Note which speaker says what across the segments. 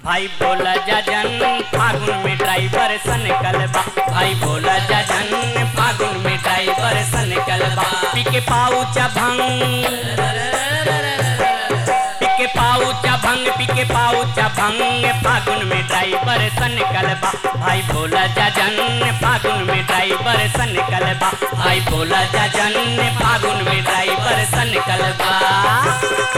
Speaker 1: भाई बोला जाजन फागुन में ड्राइवर सन कलबा भाई बोला जाजन फागुन में ड्राइवर सन कलबा पिके पाऊचा भंग पिके पाऊचा भंग पिके पाऊचा भंग फागुन में ड्राइवर सन कलबा भाई बोला जाजन फागुन में ड्राइवर सन कलबा भाई बोला जाजन फागुन में ड्राइवर सन कलबा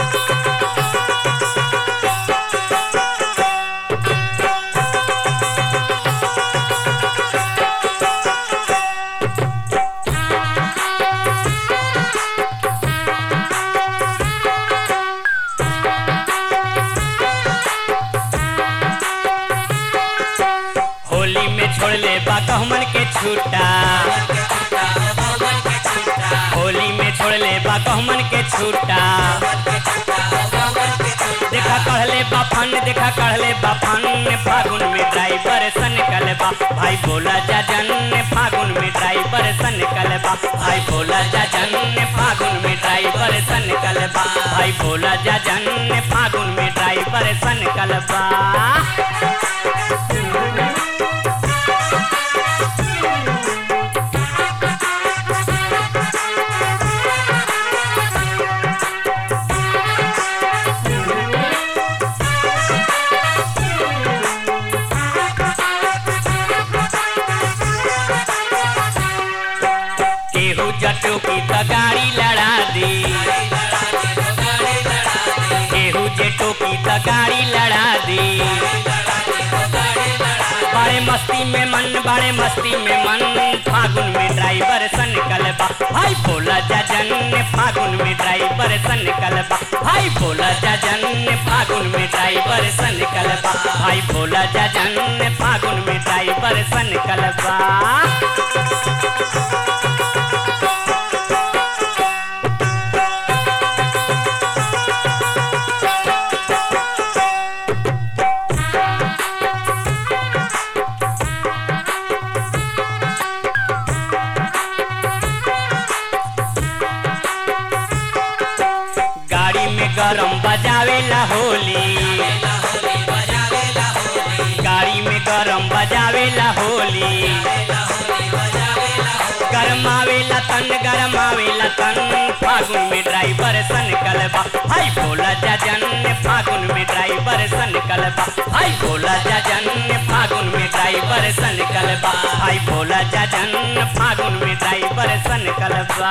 Speaker 1: होली में छोड़ ले बा कहमन के छूटा होली में छोड़ ले बा कहमन के छूटा देखा कहले बा फन देखा कहले बा फन फागुन में ड्राइवर सन कलबा भाई बोला जाजन फागुन में ड्राइवर सन कलबा भाई बोला जाजन फागुन में ड्राइवर सन कलबा भाई बोला जाजन फागुन में ड्राइवर सन कलबा केहू जटो की तो गाड़ी लड़ा दी केहू जेटो की तो गाड़ी लड़ा दी बड़े मस्ती में मन बड़े मस्ती में मन फागुन में ड्राइवर सन कलबा भाई बोला जाजन फागुन में ड्राइवर सन कलबा भाई बोला जाजन फागुन में ड्राइवर सन कलबा भाई बोला जाजन फागुन में ड्राइवर सन कलबा गाड़ी में गरम बजावेला होली गाड़ी में गरम बजावेला होली गरमावेला तन गरमावेला तन फागुन में ड्राइवर सन कलबा भाई बोला जाजन फागुन में ड्राइवर सन कलबा भाई बोला जाजन फागुन में ड्राइवर सन कलबा भाई बोला जाजन फागुन में ड्राइवर सन कलबा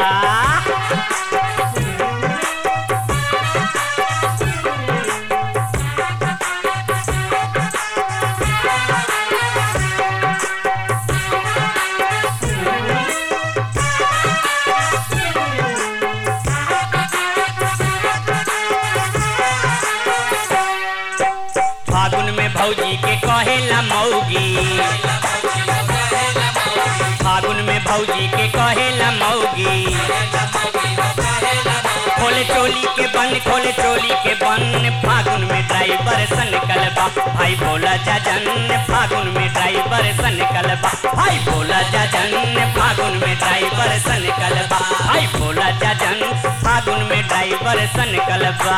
Speaker 1: फागुन में भौजी के कहेला मौगी फागुन में भौजी के कहेला मौगी खोले चोली के बन खोले चोली के बन फागुन में ड्राइवर सन कलबा भाई बोला जाजन फागुन में ड्राइवर सन कलबा भाई बोला जाजन फागुन में ड्राइवर सन कलबा भाई बोला जाजन फागुन में ड्राइवर सन कलबा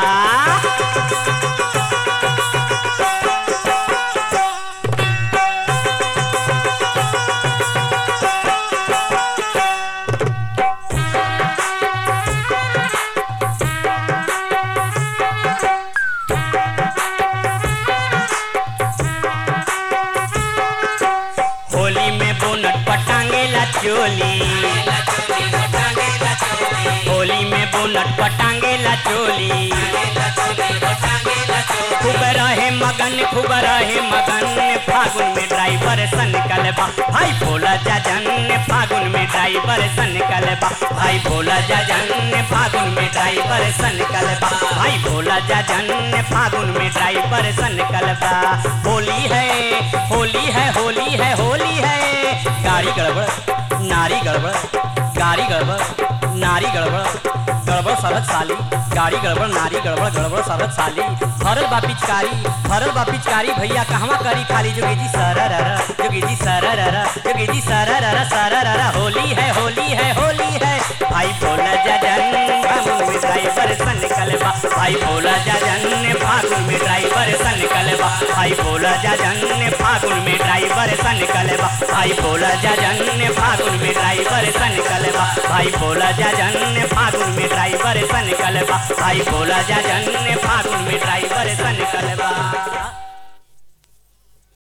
Speaker 1: होली में बोनट पटांगेला चोली होली में बोनट पटांगेला चोली खूब रहे मगन खूब रहे मगन फागुन में ड्राइवर सन कलबा भाई बोला जाजन फागुन में ड्राइवर सन कलबा भाई बोला जाजन फागुन में ड्राइवर सन कलबा भाई बोला जाजन फागुन में ड्राइवर सन कलबा होली है होली है होली है होली है गाड़ी गड़बड़ नारी गड़बड़ गाड़ी गड़बड़ नारी गड़बड़ गड़बड़ सरक साली गाड़ी गड़बड़ नारी गड़बड़ गड़बड़ सरक साली हरल बा पिचकारी हरल बा पिचकारी भैया कहवा करी खाली जोगी जी सरर जोगी जी सरर जोगी जी सरर सरर होली है होली है होली है भाई बोला जजन हम में ड्राइवर सन कलबा भाई भोला जाजन फागुन में ड्राइवर सन कलबा भाई भोला जाजन फागुन में ड्राइवर सन कलबा भाई भोला जाजन फागुन में ड्राइवर सन कलबा भाई भोला जाजन फागुन में ड्राइवर सन कलबा भाई भोला जाजन फागुन में ड्राइवर सन कलबा